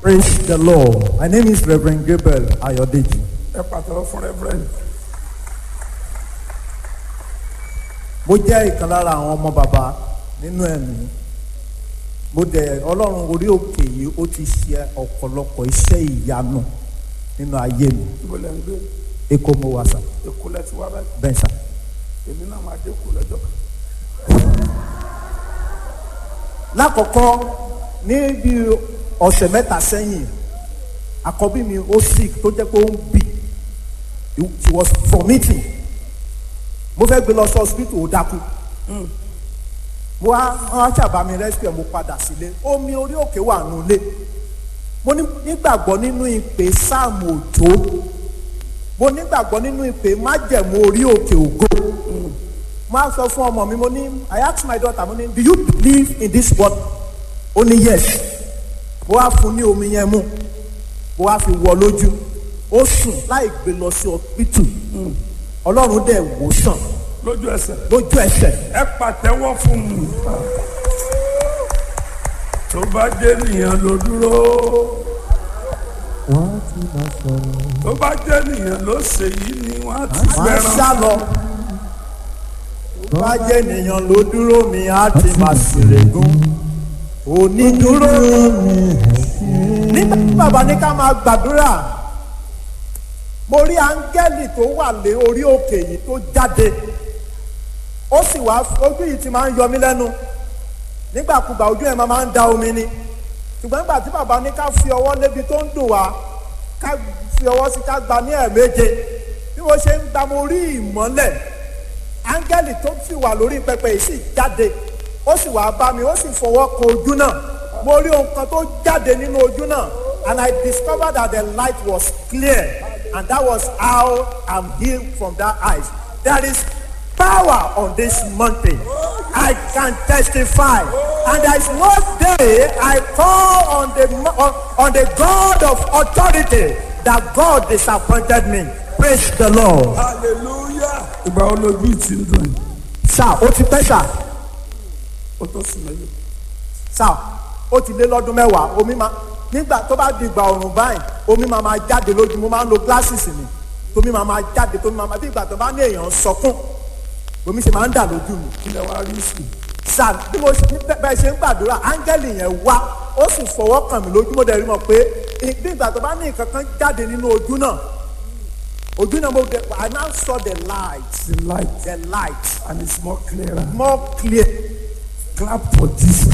Praise the Lord. My name is Reverend Gabriel Ayodeji. ẹ pàtàkì fún reverend Mo jẹ́ ìkan lára àwọn ọmọ bàbá nínú ẹ̀mí. Mo dẹ̀ Ọlọ́run orí òkè yìí ó ti ṣe ọ̀pọ̀lọpọ̀ iṣẹ́ ìyanu nínú ayé mi. ibo lẹ́ ń gbé Èkó mo wà sà, èkó lẹ́ ti wá báyìí bẹ́ẹ̀ sà. èmi náà máa dé kó lọ́jọ́ kan Lákọ̀ọ́kọ́ ní bí ọ̀sẹ̀ mẹ́ta sẹ́yìn, àkọ́bí mi ó sick tó jẹ́ pé ó ń bì. She was vomiting. Mo fẹ́ gbé lọ sí hospital ó dákú. mo wá wọn ṣàbá mi rescue ẹ mo padà sílé omi orí òkè wà nulẹ̀ mo ní- nígbàgbọ́ nínú ìpè sáàmù òjò mo nígbàgbọ́ nínú ìpè májẹ̀mú orí òkè ògo mo á sọ fún ọmọ mi mo ní I ask my daughter mo ní do you believe in this word ó ní yes mo wá fún ní omi yẹn mu mo wá fi wọ lójú ó sùn láì gbé lọ sí ọpítù ọlọ́run dẹ̀ wò sàn lójú ẹsẹ̀ lójú ẹsẹ̀ ẹ pàtẹ́wọ́ fún mi tó bá jẹ́ nìyẹn ló dúró tó bá jẹ́ nìyẹn ló ṣe yìí ni wọ́n á ti máa ń gbẹran sá lọ. Tó bá jẹ́ ènìyàn ló dúró mi á ti máa ṣèrègùn. Onídúró nígbà tí bàbá ní ká máa gbàdúrà mo rí áńgẹ́lì tó wà lé orí òkè yìí tó jáde ó sì wá ojú yìí ti máa ń yọ mí lẹ́nu nígbàkúgbà ojú ẹ̀ máa máa ń da omi ni ṣùgbọ́n nígbà tí bàbá ní ká fi ọwọ́ lébi tó ń dùn wá ká fi ọwọ́ sí ká gba ní ẹ̀ẹ̀méje bí mo ṣe ń gba mo rí ìmọ́lẹ̀ áńgẹ́lì tó sì wà lórí pẹpẹ yìí sì jáde ó sì wá bá mi ó sì fọwọ́ kan ojú náà mo rí ohun kan tó jáde nínú ojú náà and I discovered that the light was clear and that was how I'm healed from that eyes there is power on this mountain I can testify and there is one day I call on the mo- on, on the God of authority that God disappointed me praise the Lord. hallelujah ìgbà wo lójú ti ń dùn yìí sá ó ti pẹ́ sá ó tó sùn lẹ́yìn sá ó ti lé lọ́dún mẹ́wàá omi máa nígbà tó bá di ìgbà ọ̀rùn báyìí omi máa máa jáde lójú mo máa ń lo glasses mi tómi máa máa jáde tómi máa máa bí ìgbà tó bá ní èèyàn ń sọkún omi ṣe máa ń dà lójú mi kí lẹ wá rí sí sá bí mo ṣe bẹ́- bẹ́ẹ̀ ṣe ń gbàdúrà áńgẹ́lì yẹn wá ó sì fọwọ́ kàn mí lójú mo dẹ̀ rí mọ̀ pé ì- bí ìgbà tó bá ní nǹkan kan jáde nínú ojú náà ojú náà mo dẹ̀ I now saw the light the light the light and it's more clearer more clear clap for Jesus.